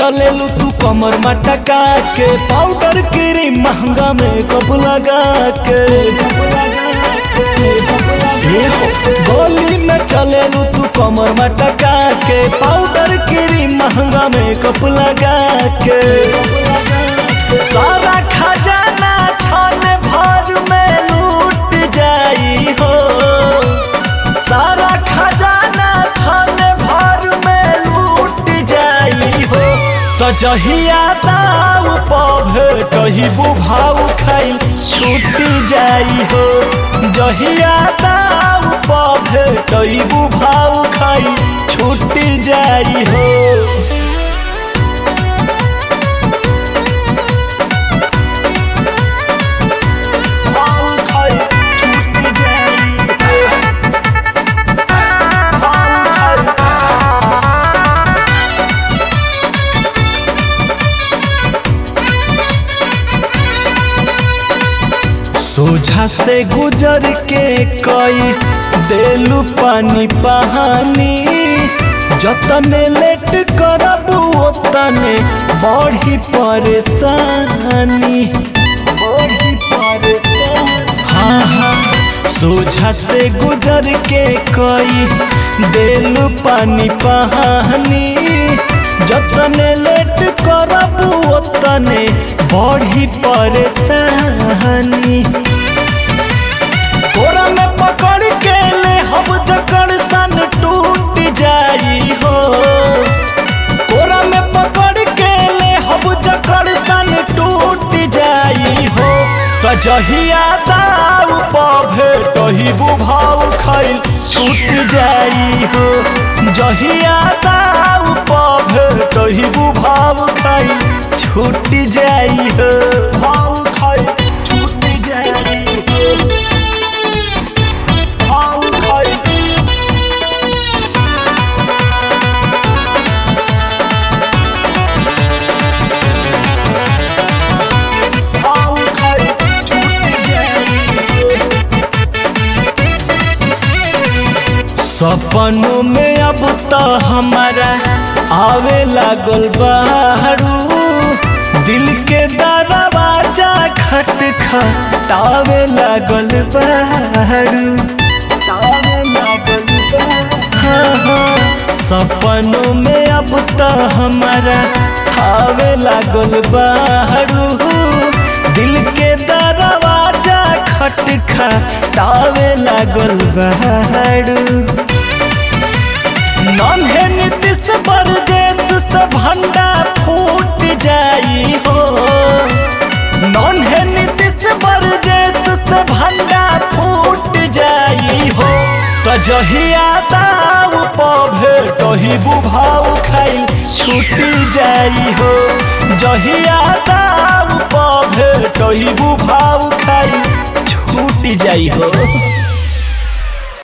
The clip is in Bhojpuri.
चलेलू तू कमर मटका के पाउडर क्रीम महंगा में कब लगा के ये हो, गोली में चलेलू तू कमर मटका के पाउडर क्रीम महंगा में कब लगा के सारा खजाना छन भर में लूट जाई हो सारा खजाना छन भर में लूट जाई हो तो जहिया दाव पभे कही बुभाव खाई छूट जाई हो जहिया दाव पभे कही बुभाव खाई छूट जाई हो भाव खाई छूट जाई हो भाव खाई सोझा से गुजर के कई देलू पानी पहानी जतने लेट करबू ओतने बढ़ी परेशानी बढ़ी परेशानी हाँ हाँ सोझा से गुजर के कई देलू पानी पहानी जतने लेट करबू ओतने बढ़ी परेशानी तोरा में पकड़ के ले हब जकड़ सन टूट जाई हो तोरा में पकड़ के ले हब जकड़ सन टूट जाई हो तो जहिया दाऊ पभे तही बुभाव खैल छूट जाई हो जहिया दाऊ पभे तही बुभाव खैल छूट जाई हो भाव खैल छूट जाई हो भाव खैल भाव खैल छूट जाई हो सपनों में अब तो हमारा आवे लागल बारू दिल के दरवाजा खट खटावे लागल बारू तावे लागल बारू हाँ, हाँ। सपनों में अब तो हमारा आवे लागल बारू दिल के दरवाजा खट खटावे लागल बारू नन्हे नीतीश परदेश से भंडा फूट जाई हो नन्हे नीतीश परदेश से भंडा फूट जाई हो तो जहिया दाव पभे कही बुभाव खाई छूट जाई हो जहिया दाव पभे कही बुभाव खाई छूट जाई हो